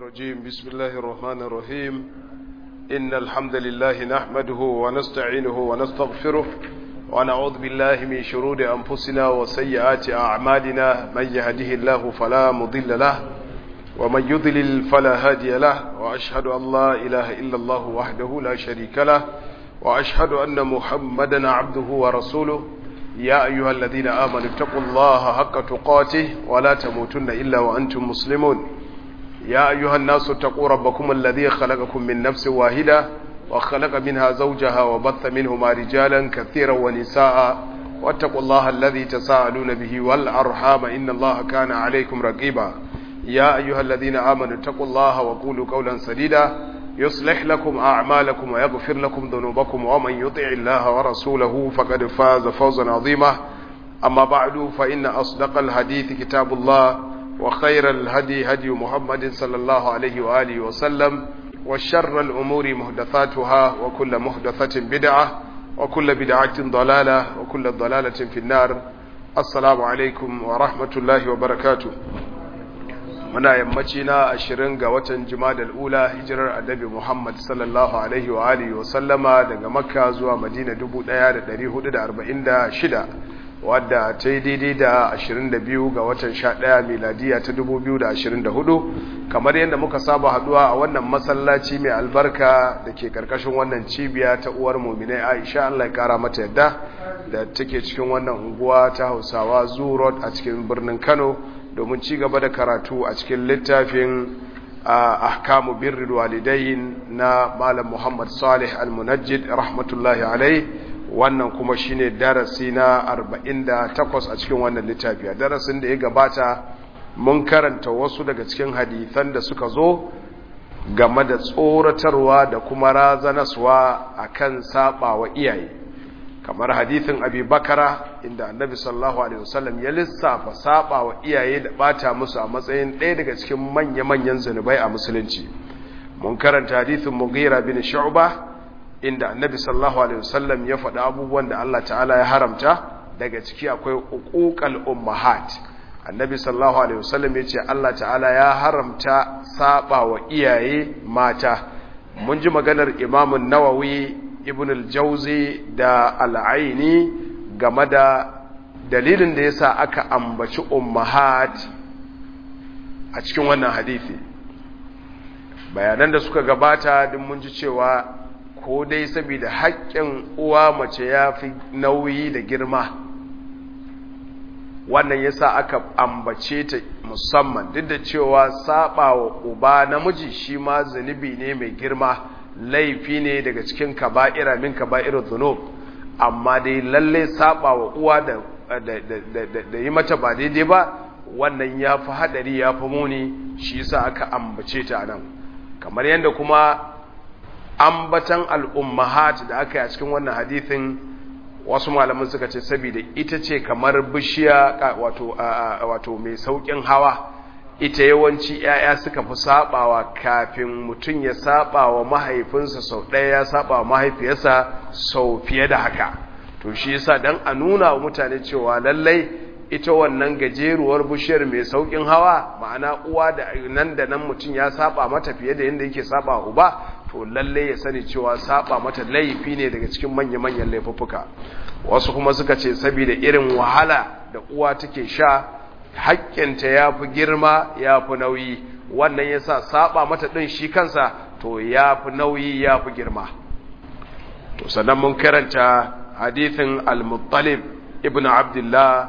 الرجيم بسم الله الرحمن الرحيم إن الحمد لله نحمده ونستعينه ونستغفره ونعوذ بالله من شرور أنفسنا وسيئات أعمالنا من يهده الله فلا مضل له ومن يضلل فلا هادي له وأشهد أن لا إله إلا الله وحده لا شريك له وأشهد أن محمدا عبده ورسوله يا أيها الذين آمنوا اتقوا الله حق تقاته ولا تموتن إلا وأنتم مسلمون يا أيها الناس اتقوا ربكم الذي خلقكم من نفس واحدة وخلق منها زوجها وبث منهما رجالا كثيرا ونساء واتقوا الله الذي تساءلون به والأرحام إن الله كان عليكم رقيبا يا أيها الذين آمنوا اتقوا الله وقولوا قولا سديدا يصلح لكم أعمالكم ويغفر لكم ذنوبكم ومن يطع الله ورسوله فقد فاز فوزا عظيما أما بعد فإن أصدق الحديث كتاب الله وخير الهدي هدي محمد صلى الله عليه وآله وسلم وشر الأمور محدثاتها وكل محدثة بدعة وكل بدعة ضلالة وكل ضلالة في النار السلام عليكم ورحمة الله وبركاته muna yammaci na ashirin ga watan jimadal ula hijirar annabi muhammad sallallahu alaihi wa alihi wa sallama daga makka zuwa madina 1446 wadda ta yi daidai da 22 ga watan 11 miladiya ta 2024 kamar yadda muka saba haduwa a wannan masallaci mai albarka da ke karkashin wannan cibiya ta uwar muminai aisha allah ya kara mata yadda da take cikin wannan unguwa ta hausawa zoo road a cikin birnin kano domin ci gaba da karatu a cikin littafin ahkamu birrul walidain na malam Muhammad Salih Al-Munajjid rahmatullahi alai wannan kuma shine darasi na 48 a cikin wannan littafi darasin da ya gabata mun karanta wasu daga cikin hadisan da suka zo game da tsoratarwa da kuma razanaswa akan saba wa iyaye kamar hadithin abi bakara inda annabi sallallahu alaihi wasallam ya lissafa saba wa iyaye da bata musu a matsayin ɗaya daga cikin manya-manyan zunubai a musulunci mun karanta hadithin mughira bin shu'ba inda annabi sallallahu alaihi wasallam ya faɗi abubuwan da Allah ta'ala ya haramta daga ciki akwai uquqal ummahat annabi sallallahu alaihi wasallam ya ce Allah ta'ala ya haramta saba wa iyaye mata mun ji maganar imamun nawawi ibn al-jauzi da al'aini game da dalilin da yasa aka ambaci ummahat a cikin wannan hadisi bayanan da suka gabata din mun ji cewa ko dai saboda haƙƙin uwa mace ya fi nauyi da girma wannan yasa aka ambace ta musamman duk da cewa saba wa uba namiji shi ma zunubi ne mai girma laifi ne daga cikin kaba'ira min kaba'irul dhunub amma dai lalle saba wa uwa da da yi mata ba daidai ba wannan yafi hadari yafi muni shi yasa aka ambace ta nan kamar yanda kuma ambatan al-ummahat da aka yi a cikin wannan hadisin wasu malaman suka ce saboda ita ce kamar bishiya wato wato mai saukin hawa ita yawanci ‘ya'ya suka fi saɓawa kafin mutum ya saɓawa mahaifinsa sau ɗaya ya saɓawa mahaifiyarsa sau fiye da haka to shi yasa dan a nuna wa mutane cewa lallai ita wannan gajeruwar bishiyar mai sauƙin hawa ma'ana uwa da nan da nan mutum ya saɓa mata fiye da yadda yake saɓa uba to lallai ya sani cewa saɓa mata laifi ne daga cikin manya-manyan laifuffuka wasu kuma suka ce saboda irin wahala da uwa take sha haƙƙinta ya fi girma ya fi nauyi wannan ya sa saba mata ɗin shi kansa to ya fi nauyi ya fi girma to sannan mun karanta hadithin al-muttalib ibn abdullah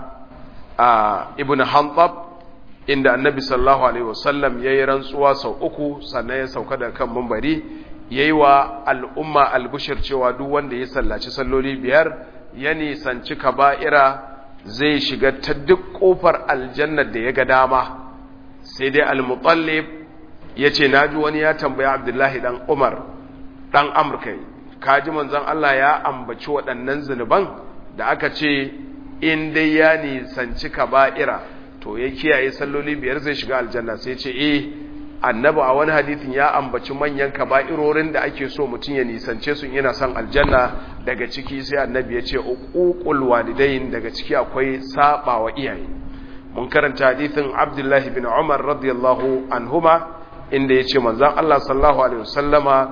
ibn hantab inda annabi sallallahu alaihi wasallam ya yi rantsuwa sau uku sannan ya sauka da kan mambari ya yi wa al'umma albushir cewa duk wanda ya sallaci salloli biyar ya nisanci kaba'ira zai shiga ta duk kofar aljannar da ya ga dama sai dai al-mutallib ya ce na ji wani ya tambaya abdullahi dan umar dan amurka kaji manzon Allah ya ambaci waɗannan zunuban da aka ce in dai ya nisanci kaba'ira to ya kiyaye salloli biyar zai shiga aljanna sai ce eh annabi a wani hadithin ya ambaci manyan kaba'irorin da ake so mutum ya nisance su yana son aljanna daga ciki sai annabi ya ce uququl walidain daga ciki akwai saba wa iyaye mun karanta hadithin abdullahi bin umar radiyallahu anhuma inda ya ce manzan Allah sallallahu Alaihi wasallama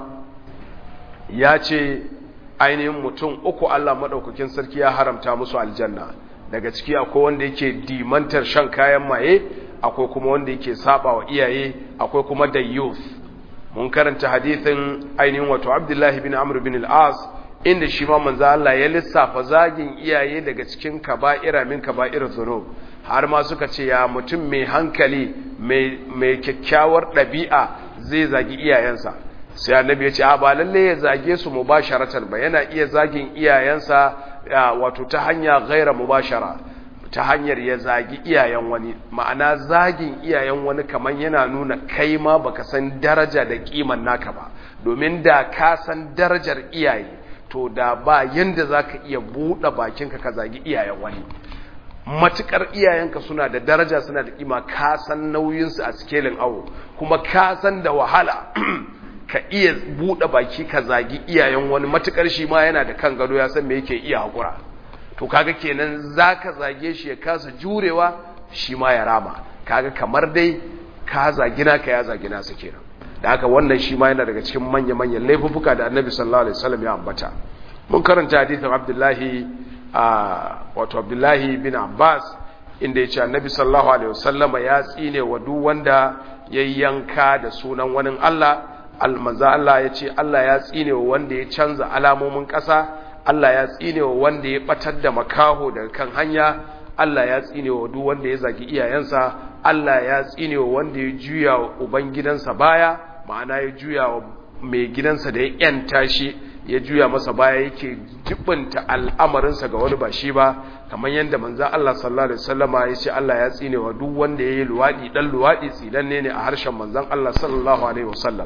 ya ce ainihin mutum uku Allah maɗaukakin sarki ya haramta musu aljanna daga ciki akwai wanda yake dimantar shan kayan maye akwai kuma wanda yake saba wa iyaye akwai kuma da youth mun karanta hadithin ainihin wato abdullahi bin amr bin al-as inda shi ma manzo Allah ya lissafa zagin iyaye daga cikin kaba'ira min kaba'ir dhunub har ma suka ce ya mutum mai hankali mai kyakkyawar ɗabi'a zai zagi iyayensa sai annabi ya ce a ba lalle ya zage su mubasharatan ba yana iya zagin iyayensa wato ta hanya ghaira mubashara ta hanyar ya zagi iyayen wani ma'ana zagin iyayen wani kaman yana nuna kai ma baka san daraja da kiman naka ba domin da ka san darajar iyaye to da ba yanda zaka iya buɗe bakinka ka zagi iyayen wani matukar iyayenka suna da daraja suna da kima ka san nauyinsu a sikelin awo kuma ka san da wahala ka iya buɗe baki ka zagi iyayen wani matukar shi ma yana da kan gado ya san me yake iya haƙura to kaga kenan zaka zage shi ya kasa jurewa shi ma ya rama kaga kamar dai ka zagi naka ya zagi nasa kenan da haka wannan shi ma yana daga cikin manya-manyan laifuffuka da annabi sallallahu alaihi wasallam ya ambata mun karanta hadisin abdullahi wato abdullahi bin abbas inda ya ce annabi sallallahu alaihi wasallama ya tsine wa duk wanda ya yanka da sunan wani allah almanza allah ya ce allah ya tsine wa wanda ya canza alamomin ƙasa allah ya tsine wa wanda ya batar da makaho daga kan hanya allah ya tsine wa duk wanda ya zagi iyayensa allah ya tsine wa wanda ya juya wa ubangidansa baya ma'ana ya juya wa mai gidansa da ya yanta shi ya juya masa baya yake jibinta al'amarinsa ga wani ba shi ba kamar yadda manzan Allah sallallahu Alaihi wasallama ya ce Allah ya tsine wa duk wanda ya yi luwaɗi ɗan luwaɗi tsinanne ne a harshen manzan Allah sallallahu Alaihi wasallam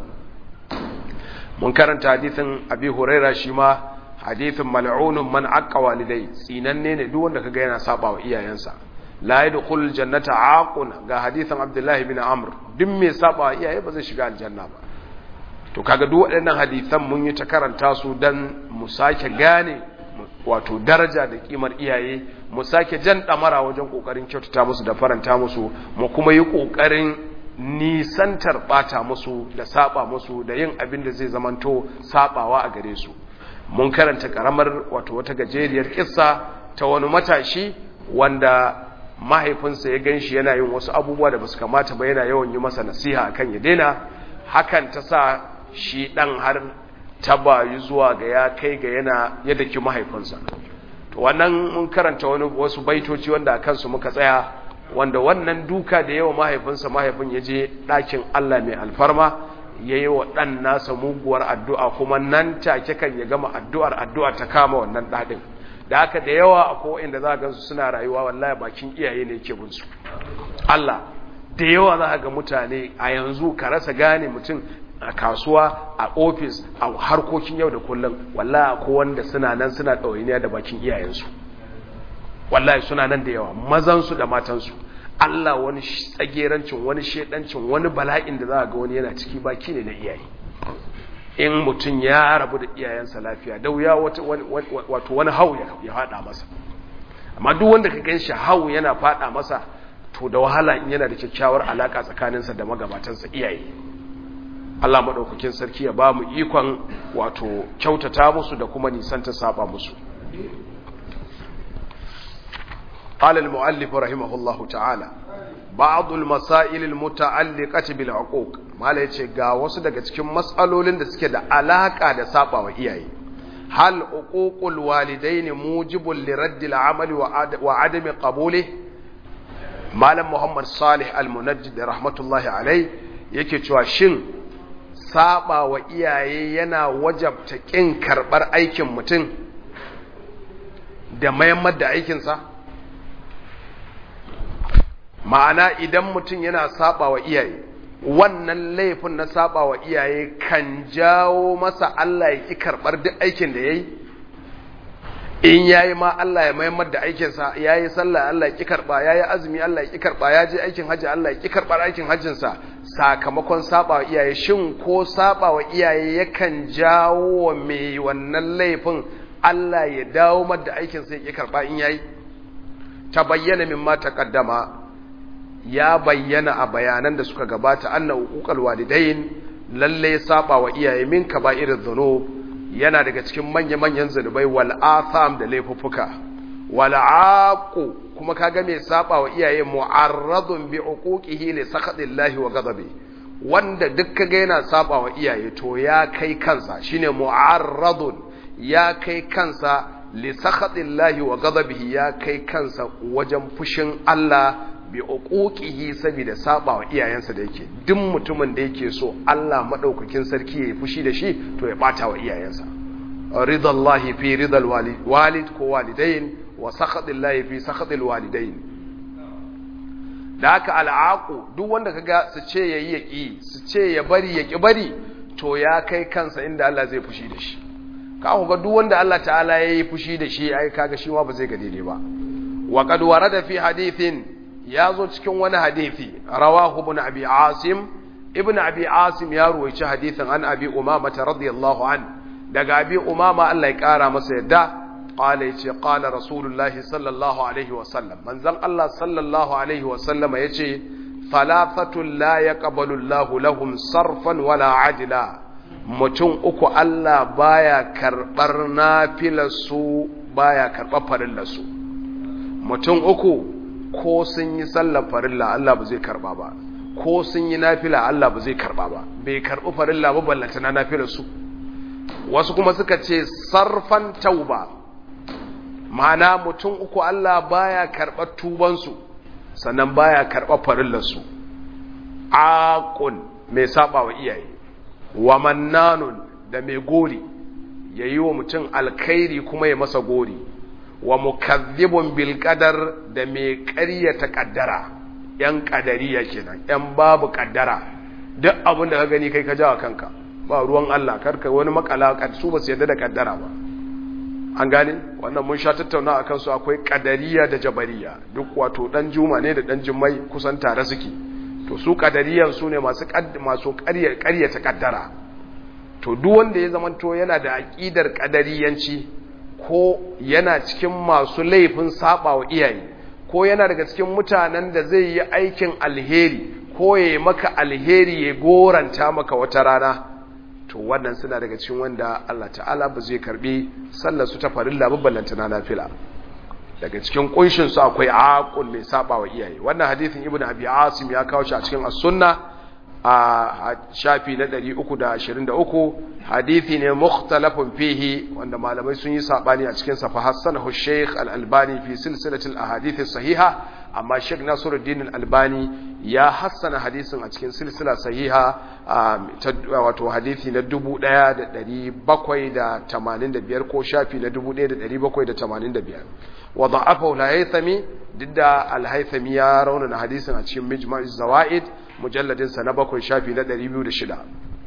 mun karanta hadithin abi huraira shi ma hadithin mal'unun man aqqa walidai tsinanne ne duk wanda kaga yana saba wa iyayensa la yadkhul jannata aqun ga hadithin abdullahi bin amr duk mai saba wa iyaye ba zai shiga aljanna ba to kaga duk waɗannan hadisan mun yi ta karanta su dan mu sake gane wato daraja da kimar iyaye mu sake jan damara wajen kokarin kyautata musu da faranta musu mu kuma yi kokarin nisantar bata musu da saba musu da yin abin da zai zamanto sabawa a gare su mun karanta karamar wato wata gajeriyar kissa ta wani matashi wanda mahaifinsa ya ganshi yana yin wasu abubuwa da basu kamata ba yana yawan yi masa nasiha akan ya daina hakan ta sa shi ɗan har ta bayu zuwa ga ya kai ga yana yadda ki mahaifinsa to wannan mun karanta wani wasu baitoci wanda a kansu muka tsaya wanda wannan duka da yawa mahaifinsa mahaifin ya je ɗakin Allah mai alfarma ya yi wa ɗan nasa muguwar addu'a kuma nan take kan ya gama addu'ar addu'a ta kama wannan ɗaɗin da haka da yawa akwai inda za a gansu suna rayuwa wallahi bakin iyaye ne ke binsu Allah da yawa za ga mutane a yanzu ka rasa gane mutum a kasuwa a ofis a harkokin yau da kullum wallahi ko wanda suna nan suna ɗawainiya da bakin iyayensu wallahi suna nan da yawa mazansu da matansu Allah wani tsagerancin wani shedancin wani bala'in da za ga wani yana ciki baki ne na iyaye in mutum ya rabu da iyayensa lafiya da wuya wato wani hau ya faɗa masa amma duk wanda ka gan shi hau yana faɗa masa to da wahala in yana da kyakkyawar alaka tsakaninsa da magabatansa iyaye Allah maɗaukakin sarki ya ba mu ikon wato kyautata musu da kuma nisanta saba musu قال المؤلف رحمه الله تعالى بعض المسائل المتعلقة بالعقوق mala yace ga wasu daga cikin matsalolin da suke da alaka da saba wa iyaye hal uququl walidaini mujibul liraddil amali wa adami qabulih malam muhammad salih al-munajjid rahmatullahi alai yake cewa shin saba wa iyaye yana wajabta kin karbar aikin mutum da mayammar da aikinsa ma'ana idan mutum yana saba wa iyaye wannan laifin na saba wa iyaye kan jawo masa Allah ya ki karbar duk aikin da yayi in yayi ma Allah ya mayammar da aikinsa yayi sallah Allah ya ki karba yayi azumi Allah ya ki karba ya je aikin haji Allah ya ki karbar aikin hajjin sa sakamakon saba wa iyaye shin ko saba wa iyaye yakan jawo wa mai wannan laifin Allah ya dawo mar da aikin sa ya ki karba in yayi ta bayyana mimma taqaddama ya bayyana a bayanan da suka gabata anna uquqal walidain lalle saba wa iyaye min kaba'iriz dhunub yana daga cikin manya-manyan zunubai wal atham da laifuffuka wal aqu kuma kaga mai saba wa iyaye mu'arradun bi uquqihi li sakhatillahi wa ghadabi wanda duk kaga yana saba wa iyaye to ya kai kansa shine mu'arradun ya kai kansa li sakhatillahi wa ghadabihi ya kai kansa wajen fushin Allah bi uquqihi saboda saba wa iyayensa da yake duk mutumin da yake so Allah madaukakin sarki ya fushi da shi to ya bata wa iyayensa ridallahi fi ridal walid ko walidain wa sakhatillahi fi sakhatil walidain da haka al'aqu duk wanda kaga su ce yayi yaki su ce ya bari yaki bari to ya kai kansa inda Allah zai fushi da shi ka ku ga duk wanda Allah ta'ala yayi fushi da shi ai kaga shi ma ba zai ga daidai ba wa qad warada fi hadithin ya zo cikin wani hadithi rawahu ibn abi asim ibn abi asim ya ruwaici hadithin an abi umama radiyallahu an daga abi umama Allah ya kara masa yadda qala yace qala rasulullahi sallallahu alaihi wa sallam manzon Allah sallallahu alaihi wa sallam yace thalathatu la yaqbalu Allahu lahum sarfan wala adila mutum uku Allah baya karbar nafilarsu baya karbar farillarsu mutum uku ko sun yi sallar farilla Allah ba zai karba ba ko sun yi nafila Allah ba zai karba ba bai karbi farilla ba ballanta na nafilar su wasu kuma suka ce sarfan tauba ma'ana mutum uku Allah baya karɓar tuban su sannan baya karɓar farillar su aqun mai saba wa iyaye wa mannanun da mai gori yayi wa mutum alkhairi kuma ya masa gori wa mukazzibun bil qadar da mai ƙaryata kaddara yan kadariya kenan yan babu kaddara duk abin da ka gani kai ka jawa kanka ba ruwan Allah karka wani makala su ba su yarda da kaddara ba an gane wannan mun sha tattauna akan su akwai kadariya da jabariya duk wato dan juma ne da dan jummai kusan tare suke to su kadariyan su ne masu masu ƙaryata kaddara to duk wanda ya zamanto yana da aqidar kadariyanci ko yana cikin masu laifin saba wa iyaye ko yana daga cikin mutanen da zai yi aikin alheri ko ya yi maka alheri ya goranta maka wata rana to wannan suna daga cikin wanda Allah ta'ala ba zai karbi sallar su ta farilla ballanta na nafila daga cikin kunshin su akwai aqul mai saba wa iyaye wannan hadisin ibnu abi asim ya kawo shi a cikin as-sunna a shafi na 323 hadithi ne mukhtalafun fihi wanda malamai sun yi sabani a cikin sa fa hasanahu Sheikh Al-Albani fi silsilatil ahadith sahiha amma Sheikh Nasiruddin Al-Albani ya hassana hadisin a cikin silsila sahiha wato hadithi na 1785 ko shafi na 1785 wa da'afahu al-Haythami didda al-Haythami ya raunana hadisin a cikin Mijma'iz Zawaid mujalladinsa na bakwai shafi na 206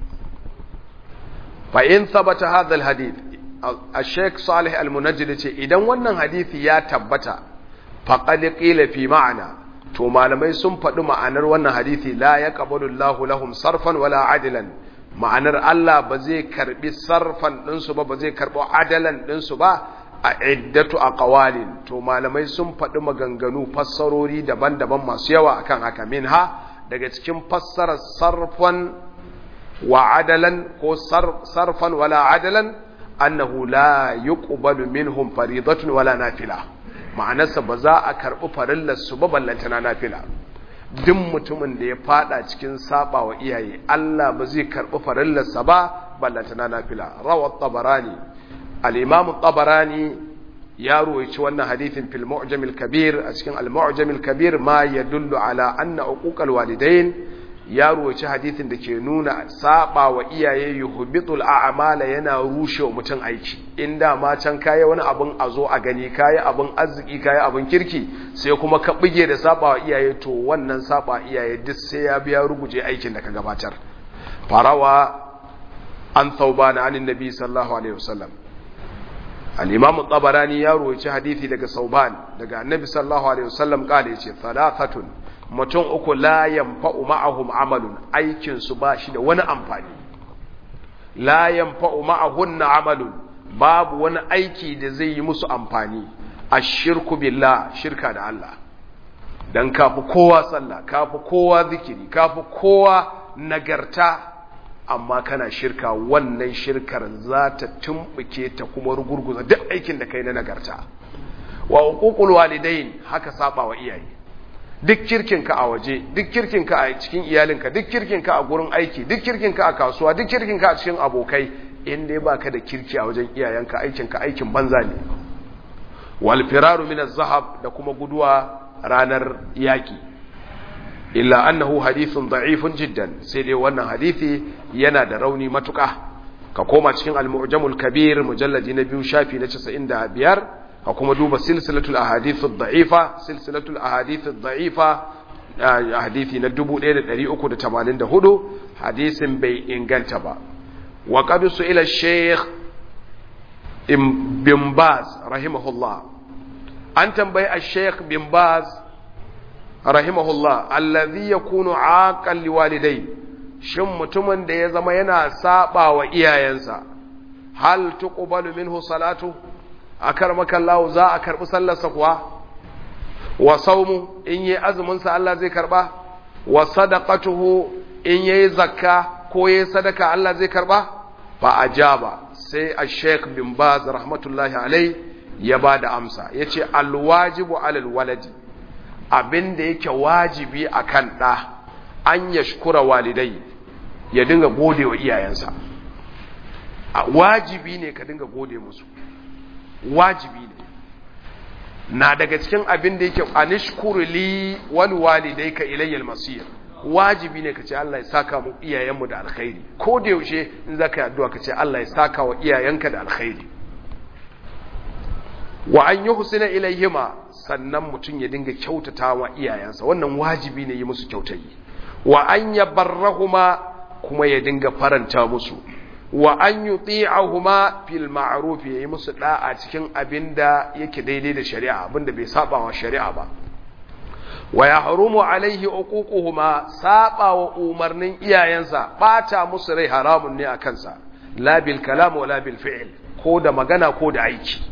fa in sabata hadha alhadith al-sheikh salih al-munajjid ce idan wannan hadisi ya tabbata faqad qila fi ma'ana to malamai sun faɗi ma'anar wannan hadisi la yaqbalu Allahu lahum sarfan wala adlan ma'anar Allah ba zai karbi sarfan ɗinsu ba ba zai karbo adalan ɗinsu ba a iddatu aqwalin to malamai sun faɗi maganganu fassarori daban-daban masu yawa akan haka minha daga cikin fassarar sarfan wa adalan ko sarfan wala adalan annahu la yuqbalu minhum faridatun wala nafila ma'anarsa ba za a karɓi farillar su ba ballantana nafila duk mutumin da ya fada cikin saba wa iyaye Allah ba zai karɓi farillar sa ba ballantana nafila rawat tabarani al-imam tabarani ya ruwaici wannan hadithin fil mu'jam al-kabir a cikin al-mu'jam al-kabir ma yadullu ala anna uquqal walidain ya ruwaici hadithin da ke nuna saba wa iyaye yuhbitul a'mala yana rushe wa mutum aiki inda ma can kayi wani abun a zo a gani kayi abun arziki kayi abun kirki sai kuma ka bige da saba wa iyaye to wannan saba iyaye duk sai ya biya ruguje aikin da ka gabatar farawa an thawbana anin nabi sallallahu alaihi wasallam al-imam tabarani ya ruwaici hadisi daga sauban daga annabi sallallahu alaihi wasallam kale yace thalathatun mutum uku la yanfa'u ma'ahum amalun aikin su ba shi da wani amfani la yanfa'u ma'ahunna amalun babu wani aiki da zai yi musu amfani ashirku billah shirka da Allah dan kafi kowa sallah kafi kowa zikiri kafi kowa nagarta amma kana shirka wannan shirkar za ta tumbuke ta kuma rugurguza duk aikin da kai na nagarta wa uququl walidain haka saba wa iyaye duk kirkinka a waje duk kirkinka a cikin iyalinka duk kirkinka a gurin aiki duk kirkinka a kasuwa duk kirkinka a cikin abokai in dai baka da kirki a wajen iyayenka aikinka aikin banza ne wal firaru min az-zahab da kuma guduwa ranar yaki illa annahu hadithun da'ifun jiddan sai dai wannan hadisi yana da rauni matuka ka koma cikin al-mu'jamul kabir mujalladi na biyu shafi na 95 ka kuma duba silsilatul ahadith ad-da'ifa silsilatul ahadith ad-da'ifa hadisi na 1384 hadisin bai inganta ba wa qad su'ila shaykh bin baz rahimahullah an tambayi ash-shaykh bin baz rahimahullah allazi yakunu aqal liwalidai shin mutumin da ya zama yana saba wa iyayensa hal tuqbalu minhu salatu akar makallahu za a karbi sallarsa kuwa wa saumu in yi azumin sa Allah zai karba wa sadaqatuhu in yayi zakka ko yayi sadaka Allah zai karba fa ajaba sai ash-sheikh bin baz rahmatullahi alai ya bada amsa yace alwajibu alal waladi abin da yake wajibi a kan ɗa an ya shukura walidai ya dinga gode wa iyayensa wajibi ne ka dinga gode musu wajibi ne na daga cikin abin da yake a nishkuru li wani walidai ka ilayyar masir wajibi ne ka ce Allah ya saka mu iyayenmu da alkhairi ko da yaushe in za ka yi addu'a ka ce Allah ya saka wa iyayenka da alkhairi wa an yi husina ilayhima sannan mutum ya dinga kyautata wa iyayensa wannan wajibi ne yi musu kyautayi wa an ya barrahuma kuma ya dinga faranta musu wa an yi tsi'ahuma fil ma'ruf ya yi musu da'a cikin abin da yake daidai da shari'a abin da bai saba wa shari'a ba wa ya harumu alaihi uququhuma saba wa umarnin iyayensa bata musu rai haramun ne a kansa la bil kalam wa la bil fi'l ko da magana ko da aiki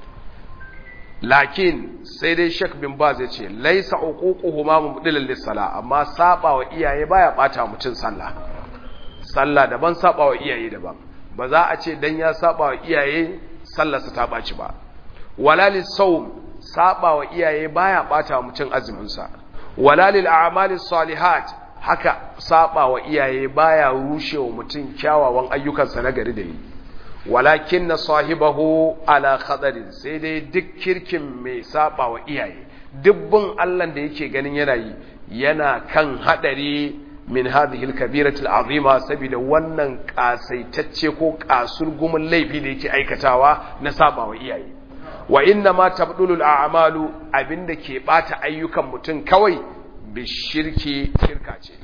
lakin sai dai Sheikh bin Baz ya ce laisa uququhuma mubdilan lis-sala amma saba wa iyaye baya bata mutun sallah sallah daban saba wa iyaye daban ba za a ce dan ya saba wa iyaye sallarsa ta baci ba wala lis-sawm saba wa iyaye baya bata mutun azumin sa wala lil a'malis salihat haka saba wa iyaye baya rushewa mutun kyawawan ayyukansa na gari da yi walakin na sahibahu ala khadarin sai dai duk kirkin mai saba wa iyaye dubbin Allah da yake ganin yana yi yana kan hadari min hadhihi al-kabirati al-azima saboda wannan kasaitacce ko kasurgumin laifi da yake aikatawa na saba wa iyaye wa inna ma tabdulul a'malu abinda ke bata ayyukan mutum kawai bishirki shirka ce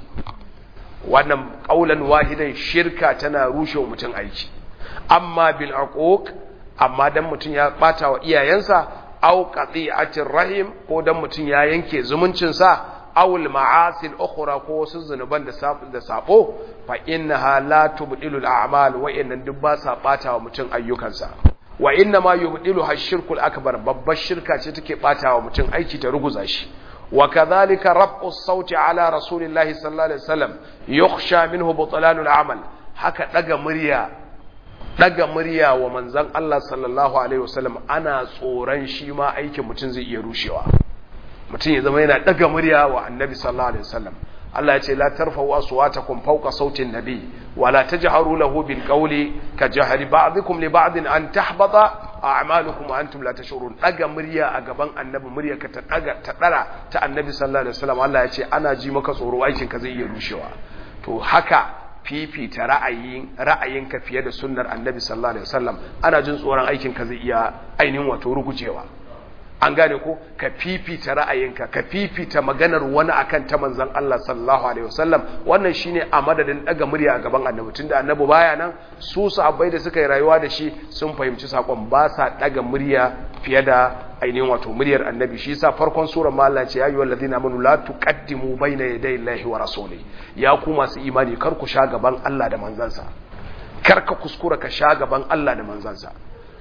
wannan kaulan wahidan shirka tana rushe mutum aiki amma bil aquq amma dan mutun ya bata wa iyayensa aw qati'atir rahim ko dan mutun ya yanke zumuncin sa aw al ma'asi al ukhra ko wasu zunuban da sabo da sabo fa innaha la tubdilu al a'mal wa innan duk ba sa bata wa mutun ayyukansa wa inna ma yubdilu hashirkul akbar babbar shirka ce take bata wa mutun aiki ta ruguza shi wa kadhalika raf'u as-sauti ala rasulillahi sallallahu alaihi wasallam yukhsha minhu butlanul amal haka daga murya daga murya wa manzan Allah sallallahu Alaihi wasallam ana tsoron shi ma aikin mutum zai iya rushewa mutum ya zama yana daga murya wa annabi sallallahu Alaihi wasallam Allah ya ce la tarfa'u aswatakum fawqa sautin nabi wa la tajharu lahu bil qawli ka jahri ba'dikum li ba'din an tahbata a'malukum wa antum la tashurun daga murya a gaban annabi murya ka ta daga ta dara ta annabi sallallahu alaihi wasallam Allah ya ce ana ji maka tsoro aikin ka zai iya rushewa to haka fifita ra'ayin ra'ayinka fiye da sunnar annabi sallallahu alaihi wasallam ana jin tsoron aikin ka zai iya ainihin wato rugujewa an gane ko ka fifita ra'ayinka ka fifita maganar wani akan ta manzon Allah sallallahu alaihi wasallam wannan shine a madadin daga murya a gaban annabi tunda annabi baya nan su sahabbai da suka yi rayuwa da shi sun fahimci sakon ba sa daga murya fiye da ainihin wato muryar annabi shi yasa farkon surar ma Allah ce ya ayyuhal ladina amanu la tuqaddimu bayna yaday Allahi wa rasuli ya ku masu imani kar ku sha gaban Allah da manzansa kar ka kuskura ka sha gaban Allah da manzansa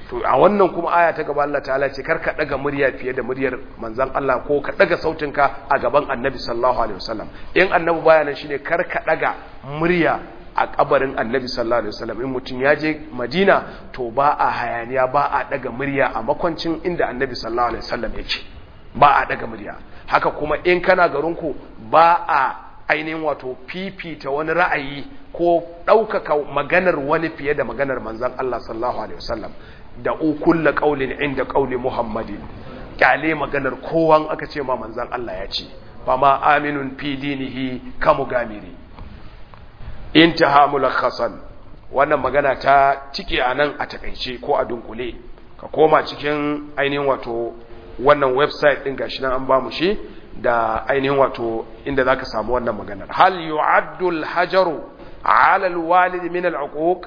to a wannan kuma aya ta gaba Allah ta'ala ce karka daga murya fiye da muryar manzon Allah ko ka daga sautinka a gaban annabi sallallahu alaihi wasallam in annabi baya nan shine karka daga murya a kabarin annabi sallallahu alaihi wasallam in mutum ya je madina to ba a hayaniya ba a daga murya a makwancin inda annabi sallallahu alaihi wasallam yake ba a daga murya haka kuma in kana garinku ba a ainihin wato fifita wani ra'ayi ko ɗaukaka maganar wani fiye da maganar manzan Allah sallallahu alaihi wasallam da ukulla qaulin inda qauli muhammadin kyale maganar kowan aka ce ma manzan Allah ya ce fama aminun fi dinihi kamu gamiri intaha mulakhasan wannan magana ta cike anan a takaice ko a dunkule ka koma cikin ainihin wato wannan website din gashi nan an ba mu shi da ainihin wato inda zaka samu wannan maganar hal yu'addu al-hajaru 'ala al-walid min al-uquq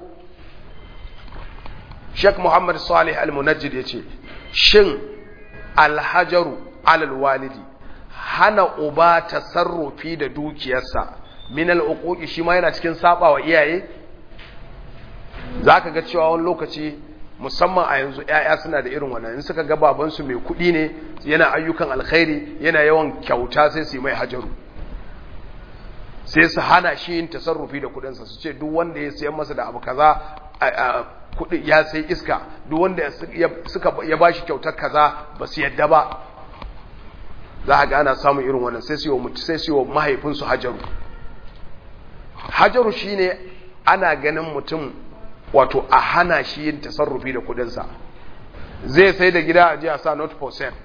Sheikh Muhammad Salih Al-Munajjid yace shin al-hajaru 'ala al-walidi hana uba tasarrufi da dukiyarsa min al-uquq shi ma yana cikin sabawa iyaye zaka ga cewa wani lokaci musamman a yanzu ‘ya'ya suna da irin wannan in suka ga babansu mai kuɗi ne yana ayyukan alkhairi yana yawan kyauta sai su yi mai hajaru sai su hana shi yin tasarrufi da kuɗinsa su ce duk wanda ya sayan masa da abu kaza kuɗi ya sai iska duk wanda suka ya ba shi kyautar kaza ba su yadda ba za a ga ana samun irin wannan sai su yi wa mahaifinsu hajaru hajaru shine ana ganin mutum wato a hana shi yin tasarrufi da kudinsa zai sai da gida a jiya sa not for sale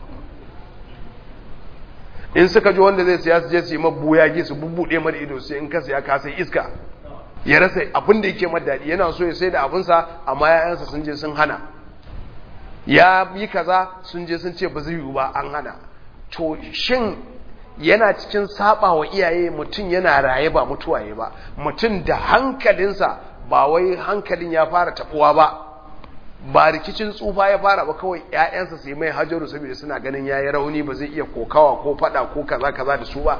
in suka ji wanda zai siya su je su yi mabuya gi su bubbuɗe mada ido sai in ka siya ka sai iska ya rasa abin da yake daɗi yana so ya sai da abinsa amma yayansa sun je sun hana ya yi kaza sun je sun ce ba zai yiwu ba an hana to shin yana cikin saba wa iyaye mutum yana raye ba mutuwaye ba mutum da hankalinsa ba wai hankalin ya fara tabuwa ba ba rikicin tsufa ya fara ba kawai ƴaƴansa su yi mai hajaru saboda suna ganin yayi rauni ba zai iya kokawa ko fada ko kaza kaza da su ba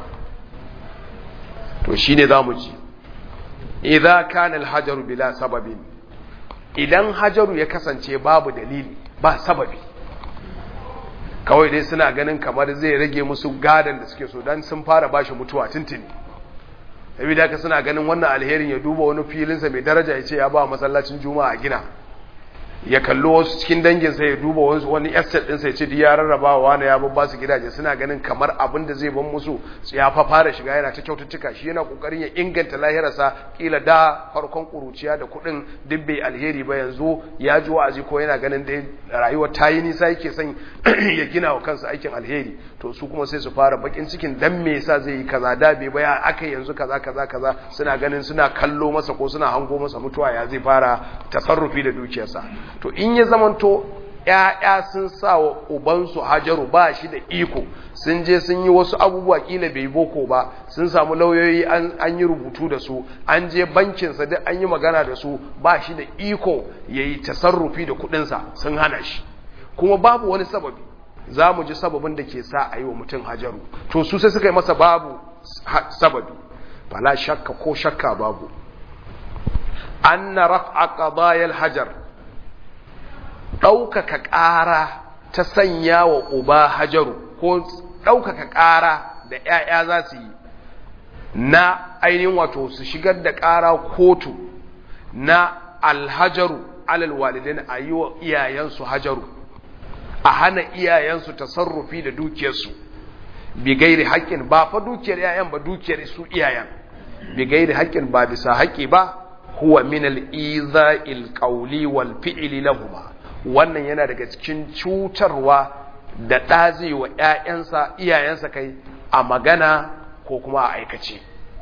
to shine zamu ji idza kana al-hajaru bila sababin idan hajaru ya kasance babu dalili ba sababi kawai dai suna ganin kamar zai rage musu gadan da suke so dan sun fara bashi mutuwa tuntuni saboda haka suna ganin wannan alherin ya duba wani filinsa mai daraja ya ce ya ba masallacin juma'a a gina ya kallo wasu cikin danginsa ya duba wani estate ɗinsa ya ce ya rarraba wa wani ya babba su gidaje suna ganin kamar abin da zai ban musu ya fa fara shiga yana ta kyaututtuka shi yana kokarin ya inganta lahirarsa kila da farkon kuruciya da kuɗin duk bai alheri ba yanzu ya ji wa'azi ko yana ganin da rayuwar ta yi nisa yake son ya gina wa kansa aikin alheri to su kuma sai su fara bakin cikin dan me yasa zai yi kaza da bai baya aka yanzu kaza kaza kaza suna ganin suna kallo masa ko suna hango masa mutuwa ya zai fara tasarrufi da dukiyarsa to in ya zamanto ‘ya'ya sun sa wa ubansu hajaru ba shi da iko sun je sun yi wasu abubuwa kila bai boko ba sun samu lauyoyi an yi rubutu da su an je bankinsa duk an yi magana da su ba shi da iko ya yi tasarrufi da kudinsa sun hana shi kuma babu wani sababi za mu ji sababin da ke sa a yi wa mutum hajaru to su sai suka yi masa babu sababi fala shakka ko shakka babu an na raf'a qadayal hajar ɗaukaka ƙara ta sanya wa uba hajaru ko ɗaukaka ƙara da ‘ya'ya za su yi na ainihin wato su shigar da ƙara kotu na alhajaru alal walidin a yi wa iyayensu hajaru a hana iyayensu tasarrufi da dukiyarsu bi gairi haƙƙin ba fa dukiyar ‘ya'yan ba dukiyar su iyayen bi gairi haƙƙin ba bisa haƙƙi ba huwa min al-iza'il qawli wal fi'li lahumma wannan yana daga cikin cutarwa da ɗazi wa ‘ya'yansa iyayensa kai a magana ko kuma a aikace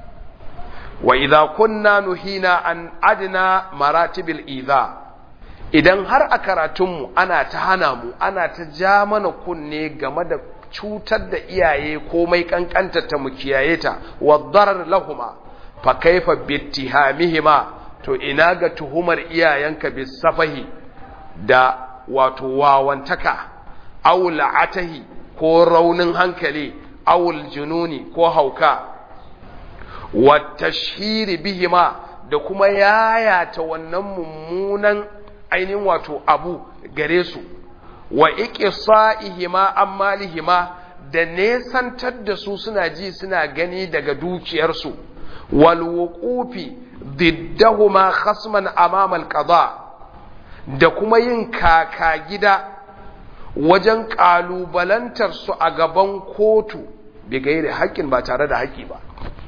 wa idza kunna nuhina an adna maratibil idha idan har a karatunmu ana ta hana mu ana ta ja mana kunne game da cutar da iyaye komai kankanta ta mu kiyaye ta wa darar lahuma fa kaifa bittihamihima to ina ga tuhumar iyayenka bisafahi da wato wawantaka awul atahi ko raunin hankali awul jununi ko hauka wa tashhiri bihima da kuma yayata wannan mummunan ainihin wato abu gare su wa iqsa'ihima ammalihima da nesantar da su suna ji suna gani daga dukiyarsu wal wuqufi diddahuma khasman amama al qada da kuma yin kaka gida wajen kalubalantar su a gaban kotu bi gairi haƙƙin ba tare da haƙƙi ba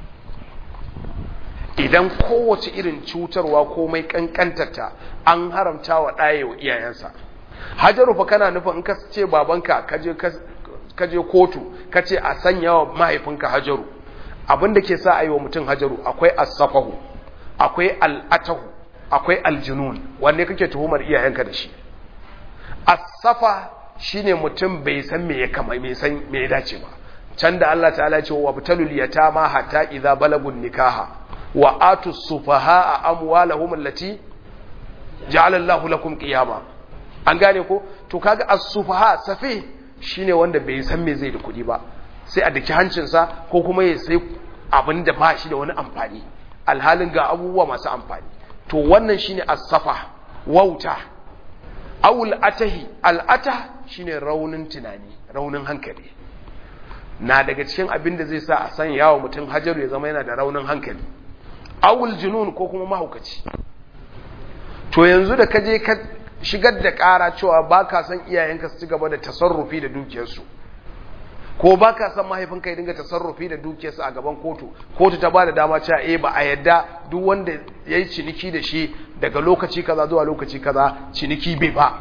idan kowace irin cutarwa komai kankantarta an haramta wa ɗaya wa iyayensa hajaru fa kana nufin in ka ce babanka ka je kotu ka ce a sanya wa mahaifinka hajaru abin da ke sa a yi wa mutum hajaru akwai asafahu akwai al'atahu akwai aljunun wanne kake tuhumar iyayenka da shi asafa shine mutum bai san me ya kama bai san me ya dace ba can da Allah ta'ala ce wa butalul yatama hatta idza balagun nikaha wa atu sufaha amwalahum allati ja'ala Allahu lakum qiyama an gane ko to kaga as-sufaha safi shine wanda bai san me zai da kudi ba sai a daki hancinsa ko kuma ya sai abin da ba shi da wani amfani alhalin ga abubuwa masu amfani to wannan shine as-safa wauta awul atahi al-atah shine raunin tunani raunin hankali na daga cikin abin da zai sa a san yawo mutum hajaru ya zama yana da raunin hankali awul junun ko kuma mahaukaci to yanzu da kaje ka shigar da ƙara cewa ba ka san iyayenka su ci gaba da tasarrufi da dukiyarsu ko ba ka san mahaifinka ya dinga tasarrufi da dukiyarsu a gaban kotu kotu ta ba da dama cewa eh ba a yadda duk wanda ya yi ciniki da shi daga lokaci kaza zuwa lokaci kaza ciniki bai ba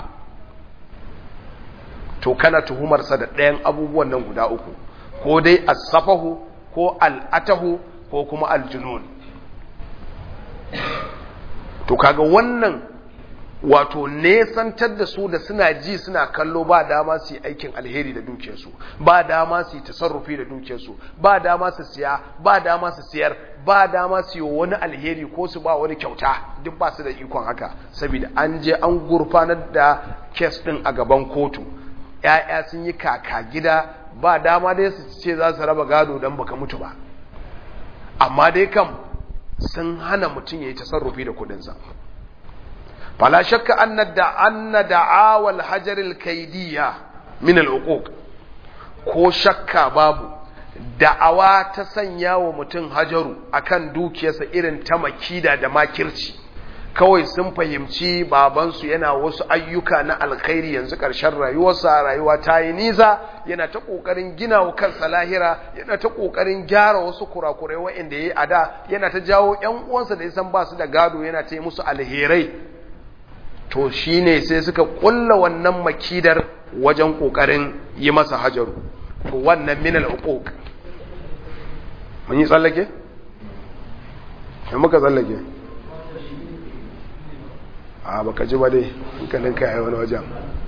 to kana tuhumarsa da ɗayan abubuwan nan guda uku ko dai asafahu ko al'atahu ko kuma aljunun to kaga wannan wato nesantar da su da suna ji suna kallo ba dama su yi aikin alheri da dukiyarsu ba dama su yi tasarrufi da dukiyarsu ba dama su siya ba dama su siyar ba dama su yi wani alheri ko su ba wani kyauta duk ba su da ikon haka saboda an je an gurfanar da kes din a gaban kotu ‘ya'ya sun yi kaka gida ba dama dai su ce za su raba gado don baka mutu ba amma dai kam sun hana mutum ya yi tasarrufi da kudinsa fala shakka anna da'awal hajaril kaidiyya min al'uquq ko shakka babu da'awa ta sanya wa mutum hajaru akan dukiyarsa irin ta makida da makirci kawai sun fahimci babansu yana wasu ayyuka na alkhairi yanzu ƙarshen rayuwarsa rayuwa ta yi nisa yana ta ƙoƙarin gina wa kansa lahira yana ta ƙoƙarin gyara wasu kurakurai wa'inda ya yi a da yana ta jawo ‘yan uwansa da ya san ba su da gado yana ta yi musu alherai to shi ne sai suka ƙulla wannan makidar wajen ƙoƙarin yi masa hajaru to wannan minal uquq mun yi tsallake? ya muka tsallake? a baka ji ba dai hankalin ka yi wani wajen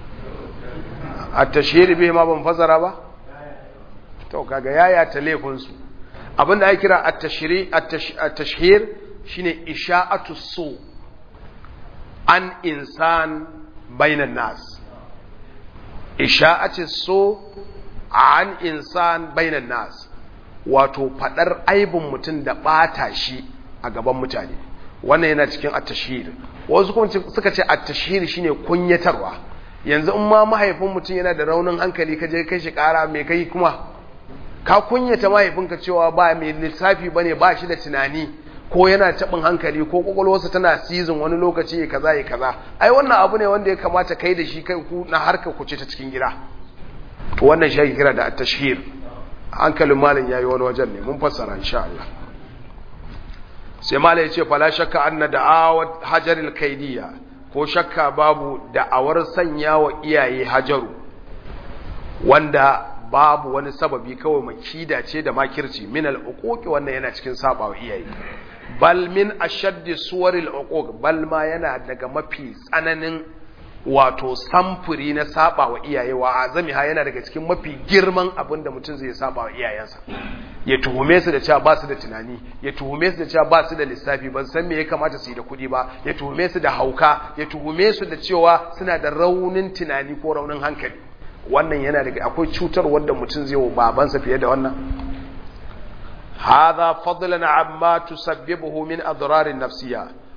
a tashiri bai ma ban fasara ba to kaga yaya ta laifinsu abinda ya kira a tashhir shine isha'atu so an insan bainan nas isha'atu so an insan bainan nas wato fadar aibin mutum da bata shi a gaban mutane wannan yana cikin at-tashhir wasu kuma suka ce at-tashhir shine kunyatarwa yanzu in ma mahaifin mutum yana da raunin hankali ka je kai shi kara mai kai kuma ka kunyata mahaifinka cewa ba mai lissafi bane ba shi da tunani ko yana tabin hankali ko kwakwalwarsa tana season wani lokaci ya kaza ya kaza ai wannan abu ne wanda ya kamata kai da shi kai ku na harka ku ce ta cikin gida to wannan shi ake kira da at-tashhir hankalin malin yayi wani wajen ne mun fassara insha Allah sai mala ya ce fala shakka anna da'awat hajaril kaidiyya ko shakka babu da'awar sanya wa iyaye hajaru wanda babu wani sababi kawai makida ce da makirci min al-uquq wannan yana cikin saba wa iyaye bal min ashaddi suwaril uquq bal ma yana daga mafi tsananin wato samfuri na saba wa iyaye wa azami ha yana daga cikin mafi girman abin da mutum zai saba wa iyayensa ya tuhume su da cewa ba su da tunani ya tuhume su da cewa ba su da lissafi ban san me ya kamata su yi da kuɗi ba ya tuhume su da hauka ya tuhume su da cewa suna da raunin tunani ko raunin hankali wannan yana daga akwai cutar wanda mutum zai wa babansa fiye da wannan hadha fadlan amma tusabbibuhu min adrar nafsiyya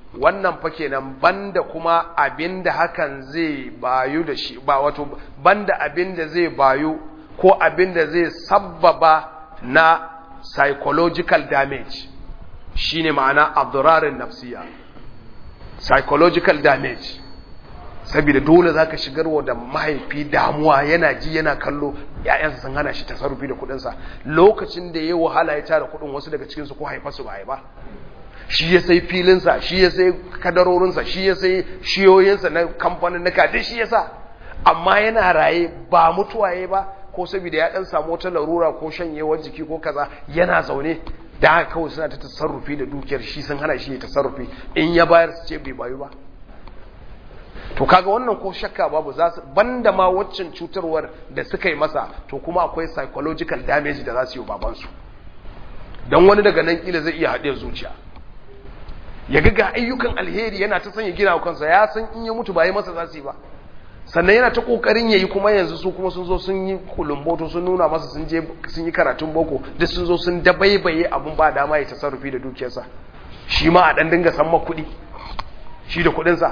wannan fa kenan banda kuma abinda hakan zai bayu da shi ba wato banda abinda zai bayu ko abinda zai sabbaba na psychological damage shine ma'ana abdurarin nafsiya psychological damage saboda dole zaka shigarwa da mahaifi damuwa yana ji yana kallo ƴaƴansa sun hana shi tasarrufi da kuɗinsa lokacin da yayi wahala ya tara kuɗin wasu daga cikin su ko haifarsu ba ba shi ya sai filinsa shi ya sai kadarorinsa shi ya sai shiyoyinsa na kamfanin nuka duk shi ya sa amma yana raye ba mutuwaye ba ko saboda ya dan samu wata larura ko shanyewar jiki ko kaza yana zaune da haka kawai suna ta tasarrufi da dukiyar shi sun hana shi ya tasarrufi in ya bayar su ce bai bayu ba to kaga wannan ko shakka babu za su banda ma waccan cutarwar da suka yi masa to kuma akwai psychological damage da za su yi babansu don wani daga nan kila zai iya haɗe zuciya ya ga ayyukan alheri yana ta sanya gina kansa ya san in ya mutu ba yi masa za su yi ba sannan yana ta kokarin yayi kuma yanzu su kuma sun zo sun yi kulumboto sun nuna masa sun je sun yi karatun boko duk sun zo sun dabaibaye abun ba dama ya tasarrufi da dukiyarsa shi ma a dan dinga san ma kuɗi shi da kuɗinsa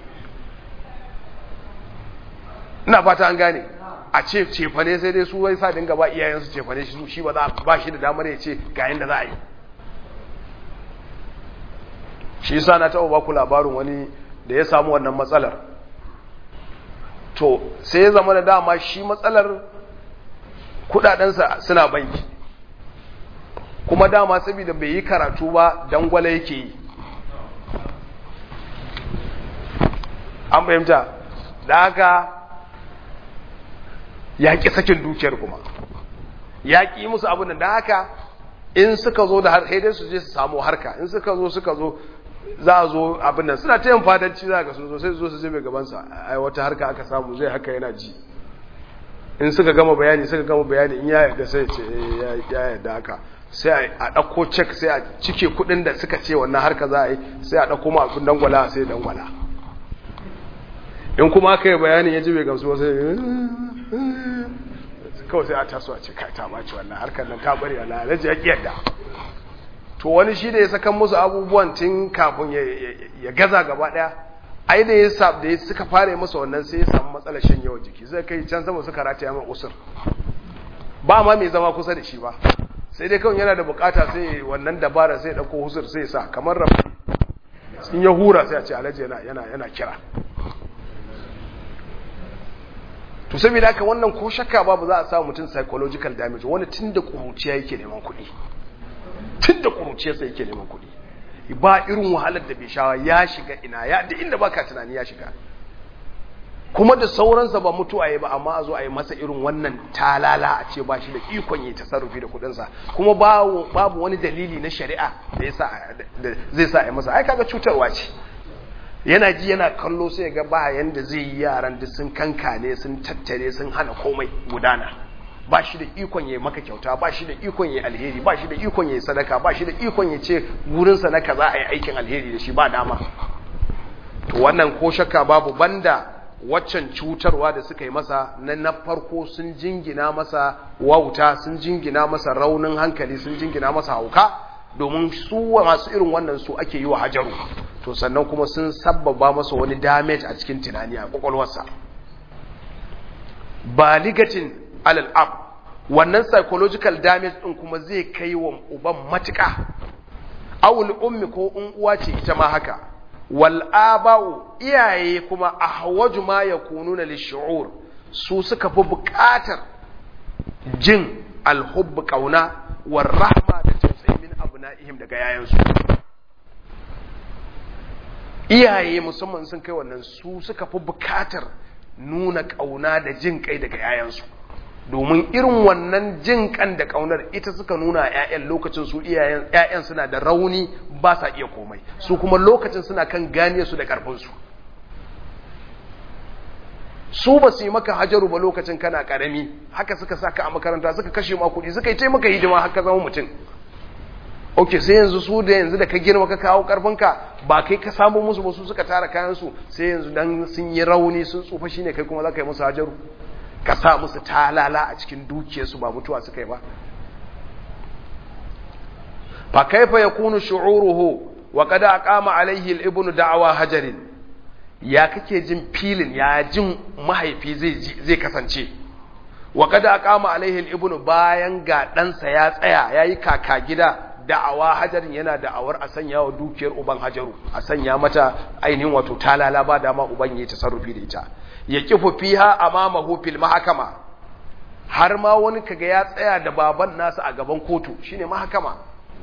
ina fata an gane a ce cefane sai dai su wai sa dinga ba iyayensu cefane shi shi ba za ba shi da damar ya ce ga yanda za a yi shi yasa na taɓa baku labarin wani da ya samu wannan matsalar to sai ya zama da dama shi matsalar kudadensa suna banki kuma dama saboda bai yi karatu ba dangwala yake yi an fahimta da haka ya ƙi sakin dukiyar kuma ya ƙi musu abin da haka in suka zo da har dai su je su samu harka in suka zo suka zo za a zo abin nan suna ta yin fadanci za ga sun zo sai su zo su zai gabansa ai wata harka aka samu zai haka yana ji in suka gama bayani suka gama bayani in ya yarda sai ce ya yarda haka sai a ɗauko cek sai a cike kuɗin da suka ce wannan harka za a yi sai a ɗauko ma abin dangwala sai dangwala in kuma aka yi bayanin ya ji bai gamsu sai kawai sai a taso a ce kai ta ɓaci wannan harkar nan ta bari a lalace ya ƙi yadda to wani shi da ya sakan musu abubuwan tun kafin ya gaza gaba daya ai da ya sab da suka fara yi masa wannan sai ya samu matsalar shan yawan jiki sai kai can sama suka rataya mai usur ba ma mai zama kusa da shi ba sai dai kawai yana da bukata sai wannan dabara sai ya dauko usur sai ya sa kamar rabu in ya hura sai a ce alhaji yana yana yana kira to saboda haka wannan ko shakka babu za a samu mutum psychological damage wani tun da kuruciya yake neman kuɗi tun da kuruciyarsa yake neman kuɗi ba irin wahalar da bai shawa ya shiga ina ya da inda baka tunani ya shiga kuma da sauransa ba mutuwa ya ba amma a zo a yi masa irin wannan talala a ce ba shi da ikon yi tasarrufi da kuɗinsa kuma babu wani dalili na shari'a da zai sa a yi masa ai kaga cutarwa ce yana ji yana kallo sai ga ba yanda zai yi yaran da sun kankane sun tattare sun hana komai gudana ba shi da ikon ya maka kyauta ba shi da ikon ya alheri ba shi da ikon ya sadaka ba shi da ikon ya ce gurinsa na kaza a yi aikin alheri da shi ba dama to wannan ko shakka babu banda waccan cutarwa da suka yi masa na na farko sun jingina masa wauta sun jingina masa raunin hankali sun jingina masa hauka domin su masu irin wannan su ake yi wa hajaru to sannan kuma sun sabbaba masa wani damage a cikin tunani a kwakwalwarsa baligatin alal ab wannan psychological damage din kuma zai kai wa uban matuka awul ummi ko in uwa ce ita ma haka wal aba'u iyaye kuma ahwaju ma yakununa lishu'ur su suka fi buƙatar jin alhubb kauna war rahma da tausayi min abna'ihim daga yayansu iyaye musamman sun kai wannan su suka fi buƙatar nuna kauna da jin kai daga yayansu domin irin wannan jin kan da kaunar ita suka nuna a 'ya'yan lokacin su iyayen 'ya'yan suna da rauni ba sa iya komai su kuma lokacin suna kan gane su da karfinsu su ba su yi maka hajaru ba lokacin kana karami haka suka saka a makaranta suka kashe ma kuɗi suka yi taimaka hidima haka zama mutum ok sai yanzu su da yanzu da ka girma ka kawo karfinka ba kai ka samu musu ba su suka tara kayansu sai yanzu dan sun yi rauni sun tsufa shine kai kuma za ka yi musu hajaru ka sa musu talala a cikin dukiyarsu ba mutuwa suka yi ba fa kaifa yakunu shu'uruhu wa kada aqama alaihi al-ibnu da'wa hajarin ya kake jin filin ya jin mahaifi zai zai kasance wa kada aqama alaihi al-ibnu bayan ga ɗansa ya tsaya yayi kaka gida da'awa hajarin yana da'awar a sanya wa dukiyar uban hajaru a sanya mata ainihin wato talala ba dama uban yayi tasarrufi da ita ya kifu fiha amamahu fil mahakama har ma wani kaga ya tsaya da baban nasa a gaban kotu shine mahakama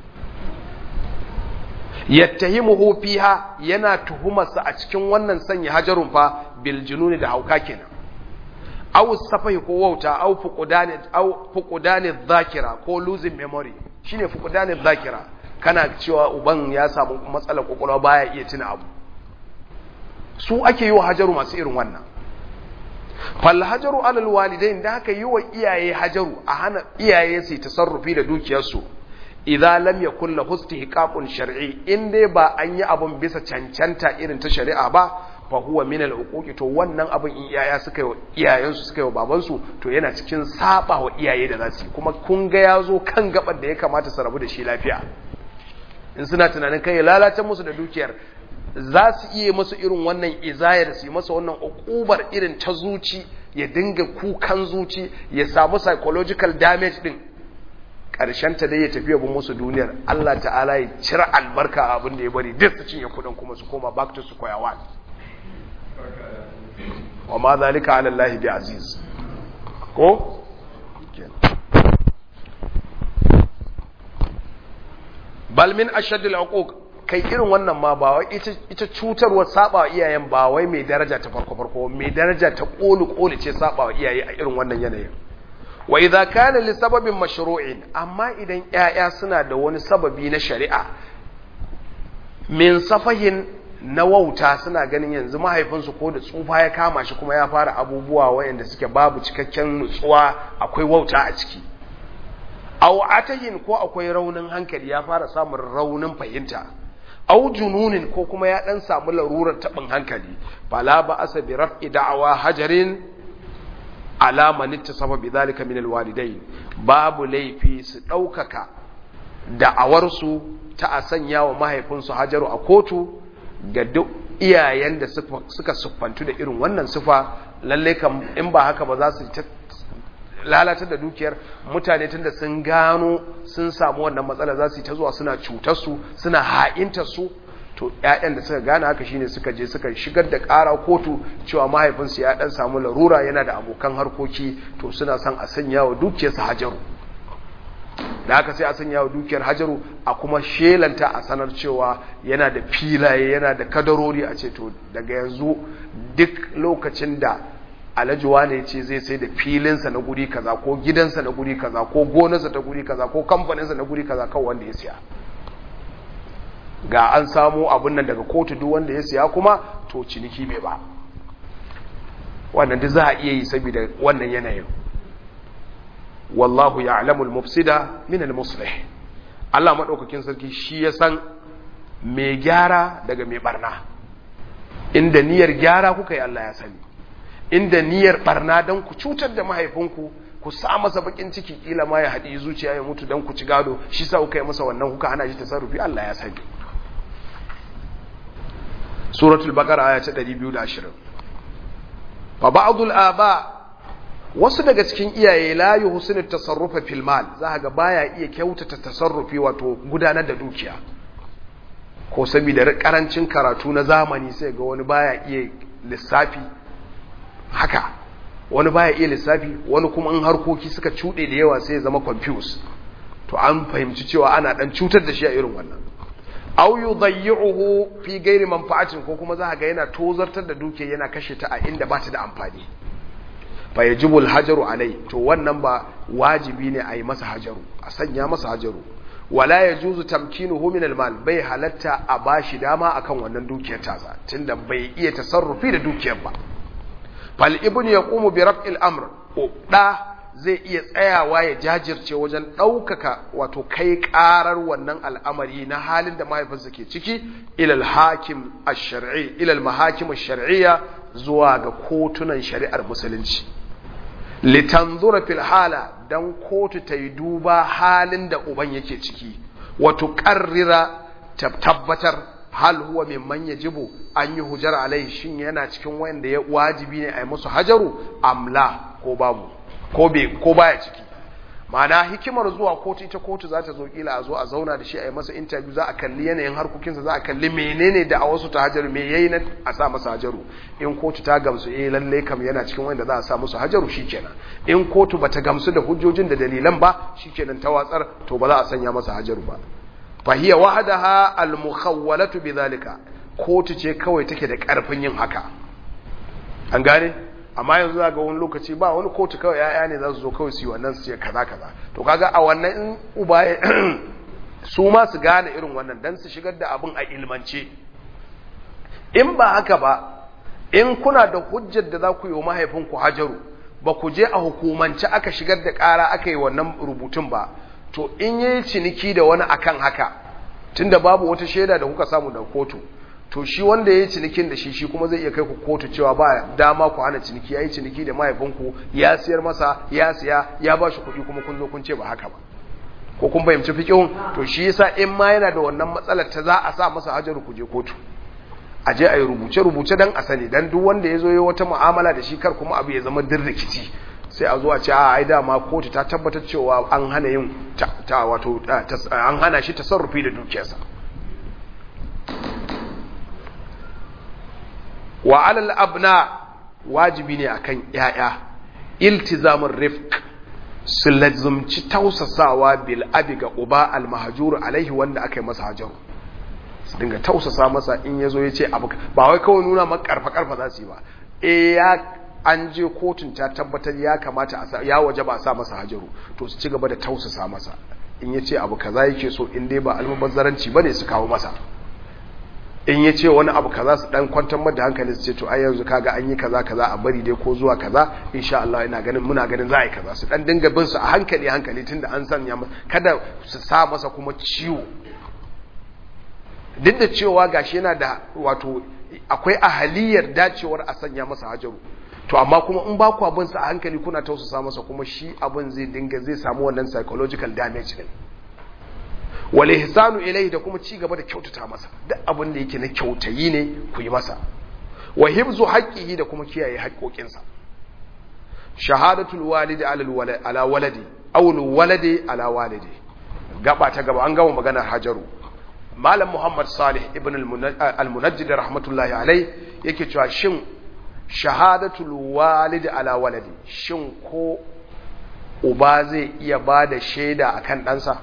yattahimuhu fiha yana tuhumarsa a cikin wannan sanya hajarun fa bil jununi da hauka kenan aw safahi ko wauta aw fuqudani aw fuqudani dhakira ko losing memory shine fuqudani dhakira kana cewa uban ya samu matsalar kokolwa baya iya tuna abu su ake yi wa hajaru masu irin wannan fal hajaru alal walidain da haka yi wa iyaye hajaru a hana iyaye su tasarrufi da dukiyarsu idza lam yakul lahu istihqaqun shar'i in dai ba an yi abun bisa cancanta irin ta shari'a ba fa huwa min al to wannan abun in iyaya suka yi iyayensu suka yi babansu to yana cikin saba wa iyaye da zasu kuma kun ga yazo kan gabar da ya kamata su rabu da shi lafiya in suna tunanin kai lalace musu da dukiyar za su iya masu irin wannan izayar su yi masa wannan ukubar irin ta zuci ya dinga kukan zuci ya samu psychological damage din ta dai ya tafi yabin musu duniyar Allah ta'ala ya cire albarka a abin da ya bari duk su cinye kudin kuma su koma back to square one wa ma zalika ala Allah bi aziz ko bal min ashaddil uquq kai irin wannan ma ba wai ita ita cutarwar saba iyayen ba wai mai daraja ta farko farko mai daraja ta kolu kolu ce saba iyaye a irin wannan yanayin wa idza kana li sababin mashru'in amma idan ƴaƴa suna da wani sababi na shari'a min safahin na wauta suna ganin yanzu mahaifinsu ko da tsufa ya kama shi kuma ya fara abubuwa wayanda suke babu cikakken nutsuwa akwai wauta a ciki aw atahin ko akwai raunin hankali ya fara samun raunin fahimta aw jununin ko kuma ya dan samu larurar tabin hankali fala ba asa bi raf'i da'awa hajarin alama nittasaba bi zalika min alwalidain babu laifi su daukaka da'awar su ta a sanya wa mahaifinsu hajaru a kotu ga duk iyayen da suka siffantu da irin wannan sifa lalle kam in ba haka ba za su lalatar da dukiyar mutane tunda sun gano sun samu wannan matsala za su yi ta zuwa suna cutar su suna ha'intar su to ƴaƴan da suka gane haka shine suka je suka shigar da ƙara kotu cewa mahaifinsu ya dan samu larura yana da abokan harkoki to suna son a sanya wa dukiyarsa hajaru da haka sai a sanya wa dukiyar hajaru a kuma shelanta a sanar cewa yana da filaye yana da kadarori a ce to daga yanzu duk lokacin da alhaji wane ce zai sai da filinsa na guri kaza ko gidansa na guri kaza ko gonarsa ta guri kaza ko kamfaninsa na guri kaza kawai wanda ya siya ga an samu abin nan daga kotu duk wanda ya siya kuma to ciniki bai ba wannan duk za a iya yi saboda wannan yanayin wallahu ya'lamul mufsida min al-muslih Allah madaukakin sarki shi ya san mai gyara daga mai barna inda niyyar gyara kuka yi Allah ya sani inda niyyar barna dan ku cutar da mahaifinku ku sa masa bakin ciki kila ma ya haɗi zuciya ya mutu dan ku ci gado shi sa kuka yi masa wannan kuka hana shi tasarrufi Allah ya sani suratul baqara aya ta 220 fa ba'dul aba wasu daga cikin iyaye la yuhsinu tasarrufa fil mal za ga baya iya kyautata tasarrufi wato gudanar da dukiya ko saboda karancin karatu na zamani sai ga wani baya iya lissafi haka wani baya iya lissafi wani kuma in harkoki suka cuɗe da yawa sai ya zama confused to an fahimci cewa ana dan cutar da shi a irin wannan aw yudayyi'uhu fi ghairi manfa'atin ko kuma za ga yana tozartar da dukiya yana kashe ta a inda ba ta da amfani fa yajibu hajaru alai to wannan ba wajibi ne a yi masa hajaru a sanya masa hajaru wala yajuzu tamkinuhu min almal bai halatta a bashi dama akan wannan dukiyar tasa tunda bai iya tasarrufi da dukiyar ba fal ibnu yaqumu bi raf'il amr da zai iya tsayawa ya jajirce wajen ɗaukaka wato kai ƙarar wannan al'amari na halin da mahaifinsa ke ciki ilal hakim ash-shar'i ilal mahakim ash-shar'iyya zuwa ga kotunan shari'ar musulunci litanzura fil hala dan kotu ta yi duba halin da uban yake ciki wato qarrira tabbatar hal huwa mimman yajibu an yi hujar alai shin yana cikin wanda ya wajibi ne a yi musu hajaru amla ko babu ko be ko baya ciki ma'ana hikimar zuwa kotu ita kotu za ta zo kila a zo a zauna da shi a yi masa interview za a kalli yanayin harkokinsa za a kalli menene da a wasu ta hajaru me yayi na a sa masa hajaru in kotu ta gamsu eh lalle kam yana cikin wanda za a sa musu hajaru shikenan in kotu bata gamsu da hujjojin da dalilan ba shikenan ta watsar to ba za a sanya masa hajaru ba fahiya wahadaha al-mukhawwalatu bidhalika kotu ce kawai take da karfin yin haka an gane amma yanzu ga wani lokaci ba wani kotu kawai yaya ne za su zo kawai su yi wannan su ce kaza kaza to kaga a wannan in uba su ma su gane irin wannan dan su shigar da abin a ilmance in ba haka ba in kuna da hujjar da za ku yi wa mahaifinku hajaru ba ku je a hukumance aka shigar da ƙara aka yi wannan rubutun ba to in yi ciniki da wani akan haka tunda babu wata shaida da kuka samu da kotu to shi wanda ya yi cinikin da shi shi kuma zai iya kai ku kotu cewa ba dama ku hana ciniki ya yi ciniki da mahaifinku ya siyar masa ya siya ya ba shi kuɗi kuma kun zo kun ce ba haka ba ko kun fahimci fiƙihun to shi yasa in ma yana da wannan matsalar ta za a sa masa hajar ku je kotu a je a yi rubuce-rubuce don a sani don duk wanda ya zo ya wata mu'amala da shi kar kuma abu ya zama din rikici sai a zo a ce a ai dama kotu ta tabbatar cewa an hana yin ta wato an hana shi tasarrufi da dukiyarsa wa alal abna wajibi ne akan yaya iltizamin rifq su lazumci tausasawa bil abi ga uba al mahjur alaihi wanda aka yi masa hajaru su dinga tausasa masa in yazo ya ce abu ba wai kawai nuna maka karfa karfa za su yi ba eh ya an je kotun ta tabbatar ya kamata a ya waje ba a sa masa hajaru to su ci gaba da tausasa masa in ya ce abu kaza yake so in dai ba almubazzaranci bane su kawo masa in ya ce wani abu kaza su dan kwantar mada hankali su ce to ai yanzu kaga an yi kaza kaza a bari dai ko zuwa kaza insha Allah ina ganin muna ganin za a yi kaza su dan dinga bin su a hankali hankali tunda an sanya masa kada su sa masa kuma ciwo duk da cewa gashi yana da wato akwai ahaliyar dacewar a sanya masa hajaru to amma kuma in ba ku abin sa a hankali kuna tausasa masa kuma shi abin zai dinga zai samu wannan psychological damage din wal ihsanu ilayhi da kuma ci gaba da kyautata masa duk abin da yake na kyautayi ne ku yi masa wa hibzu haqqihi da kuma kiyaye haƙoƙinsa shahadatul walidi ala ala waladi aw waladi ala walidi gaba ta gaba an gama magana hajaru malam muhammad salih ibn al-munajjid rahmatullahi alai yake cewa shin shahadatul walidi ala waladi shin ko uba zai iya ba da shaida akan ɗansa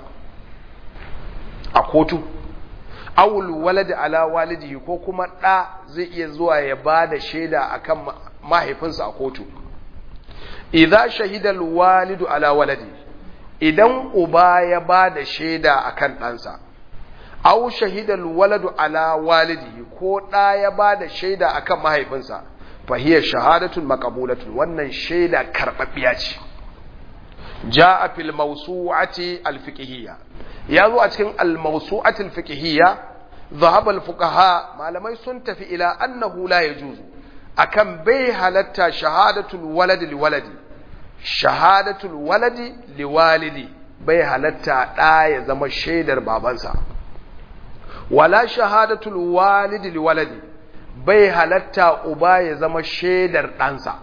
a kotu awul waladi ala walidihi ko kuma ɗa zai iya zuwa ya ba da shaida akan mahaifinsa a kotu idza shahidal walidu ala waladi idan uba ya ba da shaida akan ɗansa aw shahidal waladu ala walidihi ko ɗa ya ba da shaida akan mahaifinsa fa hiya shahadatun maqbulatun wannan shaida karɓaɓɓiya ce jaa fil mawsu'ati al fiqhiyya ya zo a cikin al mawsu'ati al fiqhiyya ذهب الفقهاء malamai sun tafi ila annahu la yajuzu akan bai halatta shahadatul waladi liwaladi shahadatul waladi liwalidi bai halatta da ya zama shaidar babansa wala shahadatul walidi liwaladi bai halatta uba ya zama shaidar ɗansa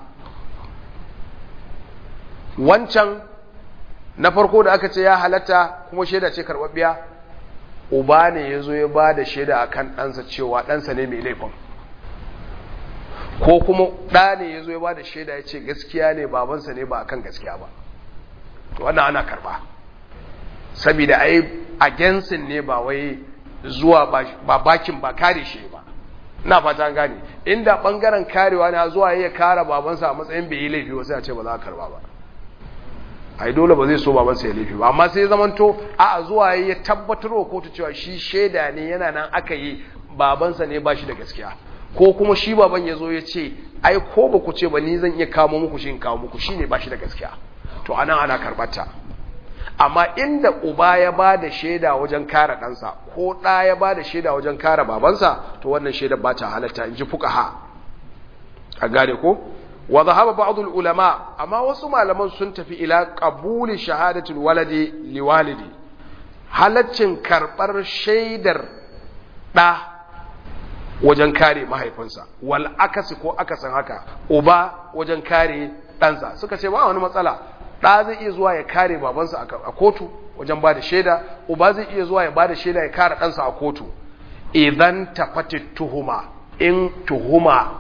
wancan na farko da aka ce ya halatta kuma shaida ce karɓaɓɓiya uba ne ya zo ya ba da shaida a kan ɗansa cewa ɗansa ne mai laifin ko kuma ɗa ne ya zo ya ba da shaida ya ce gaskiya ne babansa ne ba a kan gaskiya ba to wannan ana karɓa saboda ai agensin ne ba wai zuwa ba bakin ba kare shi ba ina fata an gane inda ɓangaren karewa ne zuwa ya kara babansa a matsayin bai yi laifi wasu ya ce ba za a karɓa ba ai dole ba zai so babansa ya laifi ba amma sai zamanto a zuwa ya tabbatar wa kotu cewa shi shaida ne yana nan aka yi babansa ne ba shi da gaskiya ko kuma shi baban ya zo ya ce ai ko ba ku ce ba ni zan iya kamo muku shi in kawo muku shi ne ba shi da gaskiya to anan ana karbata amma inda uba ya ba da shaida wajen kare ɗansa ko ɗa ya ba da shaida wajen kare babansa to wannan shaida ba ta halatta in ji fuka a gane ko wa zahaba ba'd ulama amma wasu malaman sun tafi ila qabuli shahadatul waladi liwalidi halaccin karbar shaidar ɗa wajen kare mahaifinsa wal akasi ko akasin haka uba wajen kare ɗansa suka ce ba wani matsala ɗa zai iya zuwa ya kare babansa a kotu wajen ba da shaida uba zai iya zuwa ya ba da shaida ya kare ɗansa a kotu idan tafati tuhuma in tuhuma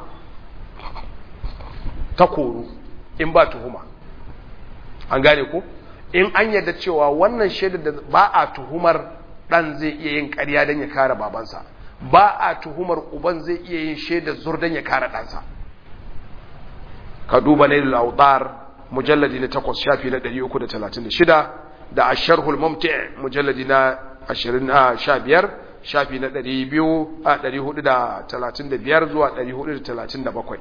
ta koru in ba tuhuma an gane ko in an yarda cewa wannan shaidar da ba a tuhumar ɗan zai iya yin ƙarya don ya kare babansa ba a tuhumar uban zai iya yin shaidar zur don ya kare ɗansa ka duba nailul autar mujalladi na takwas shafi na 336 da asharhul mumti mujalladi na 25 shafi na 435 zuwa 437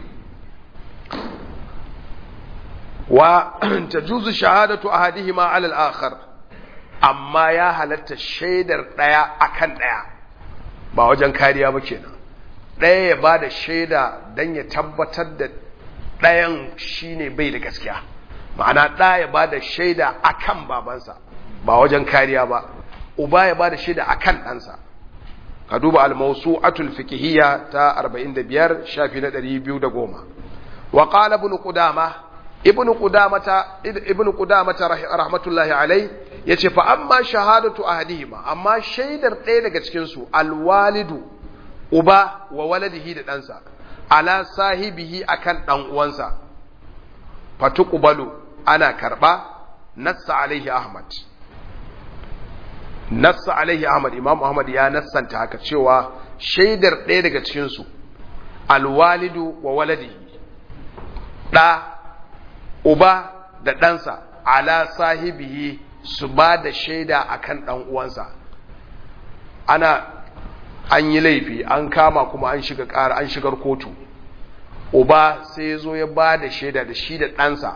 wa tajuzu shahadatu ahadihima ala al-akhar amma ya halatta shaidar daya akan daya ba wajen kariya ba kenan daya ya bada shaida dan ya tabbatar da dayan shine bai da gaskiya ma'ana ɗaya ya bada shaida akan babansa ba wajen kariya ba uba ya bada shaida akan ɗansa ka duba al-mawsu'atul fiqhiyya ta 45 shafi na 210 wa qala ibn qudama ibn qudamata ibn qudamata rahmatullahi alai yace fa amma shahadatu ahadihima amma shaidar ɗaya daga cikin su al-walidu uba wa waladihi da ɗansa ala sahibihi akan ɗan uwansa fatuqbalu ana karba nassa alaihi ahmad nassa alaihi ahmad imam ahmad ya nassanta haka cewa shaidar ɗaya daga cikinsu alwalidu wa waladihi ɗa uba da ɗansa ala sahibihi su ba da shaida akan ɗan uwansa ana an yi laifi an kama kuma an shiga ƙara an shigar kotu uba sai ya zo ya ba da shaida da shi da ɗansa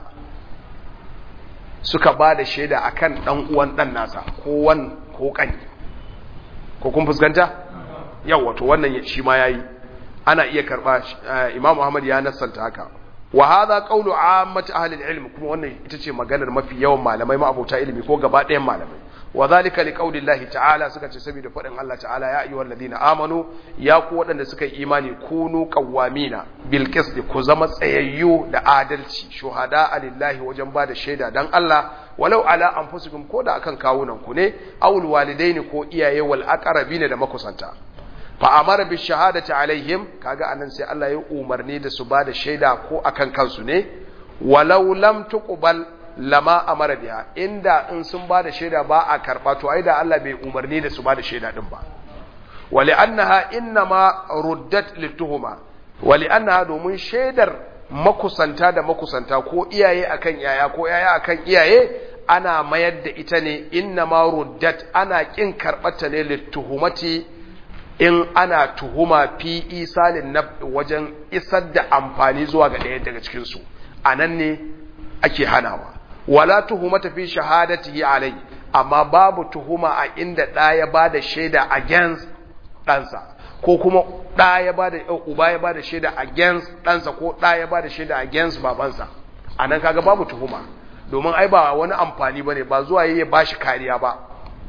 suka ba da shaida a kan ɗan uwan ɗan nasa ko wan ko ƙani ko kun fuskanta? yau wato wannan shi ma ya yi ana iya karɓa imam muhammad ya nassanta haka wa hadha qawlu ammati ahli al-ilm kuma wannan ita ce maganar mafi yawan malamai ma'abota ilimi ko gaba ɗayan malamai wa zalika liqawli Allah ta'ala suka ce saboda faɗin Allah ta'ala ya ayyuhal ladina amanu ya ku waɗanda suka yi imani kunu qawwamina bil qist ku zama tsayayyu da adalci shuhada lillahi wajen bada shaida dan Allah walau ala anfusikum ko da akan kawunan ku ne awul walidaini ko iyaye wal aqrabina da makusanta fa amara bi shahadati alaihim kaga anan sai Allah ya umarni da su bada shaida ko akan kansu ne walau lam tuqbal lama amara biha inda in sun bada shaida ba a karba to ai da Allah bai umarni da su bada shaida din ba wali annaha innama ruddat lituhuma wali annaha domin shaidar makusanta da makusanta ko iyaye akan yaya ko yaya akan iyaye ana mayar da ita ne innama ruddat ana kin karbata ne lituhumati in ana tuhuma fi isalin na wajen isar da amfani zuwa ga ɗaya daga cikinsu a nan ne ake hanawa wala tuhumata fi shahadatihi alai amma babu tuhuma a inda ɗa ya ba da shaida against ɗansa ko kuma ɗa ya ba da uba ya ba da shaida against ɗansa ko ɗa ya ba da shaida against babansa a nan kaga babu tuhuma domin ai ba wani amfani bane ba zuwa yayi ba shi kariya ba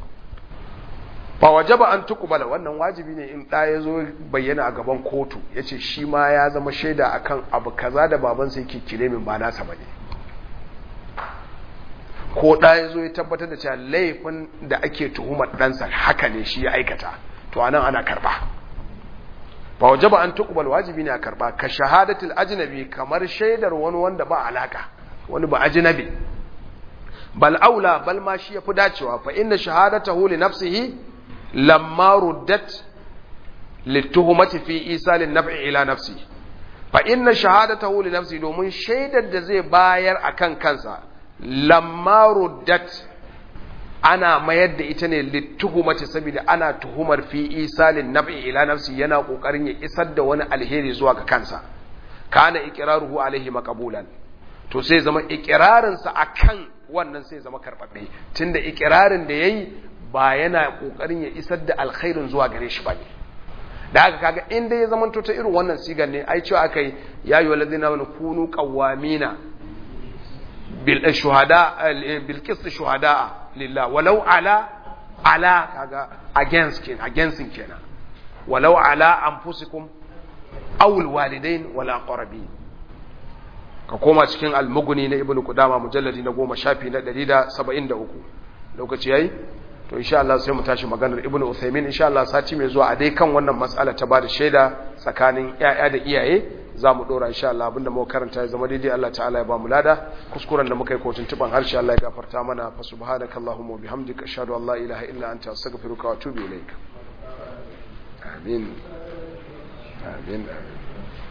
ba wajaba an tukubala wannan wajibi ne in ɗa ya zo bayyana a gaban kotu ya ce shi ma ya zama shaida akan abu kaza da babansa yake kire min ba nasa bane ko ɗa ya zo ya tabbatar da cewa laifin da ake tuhumar ɗansa haka ne shi ya aikata to anan ana karba ba wajaba an tukubal wajibi ne a karba ka shahadatul ajnabi kamar shaidar wani wanda ba alaka wani ba ajnabi bal aula bal ma shi yafi dacewa fa inna shahadatahu li nafsihi lamma ruddat lituhumati fi isalin naf'i ila nafsi fa inna shahadatahu li nafsi domin shaidar da zai bayar akan kansa lamma ruddat ana mayar da ita ne lituhumati saboda ana tuhumar fi isalin naf'i ila nafsi yana kokarin ya isar da wani alheri zuwa ga kansa kana iqraruhu alaihi maqbulan to sai zama iqrarin sa akan wannan sai zama karbabbe tunda iqrarin da yayi ba yana kokarin ya isar da alkhairin zuwa gare shi bane da haka kaga in dai ya zamanto ta irin wannan sigar ne ai cewa akai ya ayyuhal ladina kunu qawwamina bil shuhada bil qist shuhada lillah walau ala ala kaga against ken against kenan walau ala anfusikum aw alwalidain wal aqrabin ka koma cikin almuguni na ibnu qudama mujalladi na 10 shafi na 173 lokaci yayi to insha Allah sai mu tashi maganar ibnu uthaymin insha Allah sati mai zuwa a dai kan wannan mas'ala ta bada shaida tsakanin yaya da iyaye za mu dora insha Allah abinda muka karanta ya zama daidai Allah ta'ala ya ba mu lada kuskuren da muka yi kotun tuban harshe Allah ya gafarta mana fa subhanakallahumma wa bihamdika ashhadu an la ilaha illa anta astaghfiruka wa atubu ilaik amin amin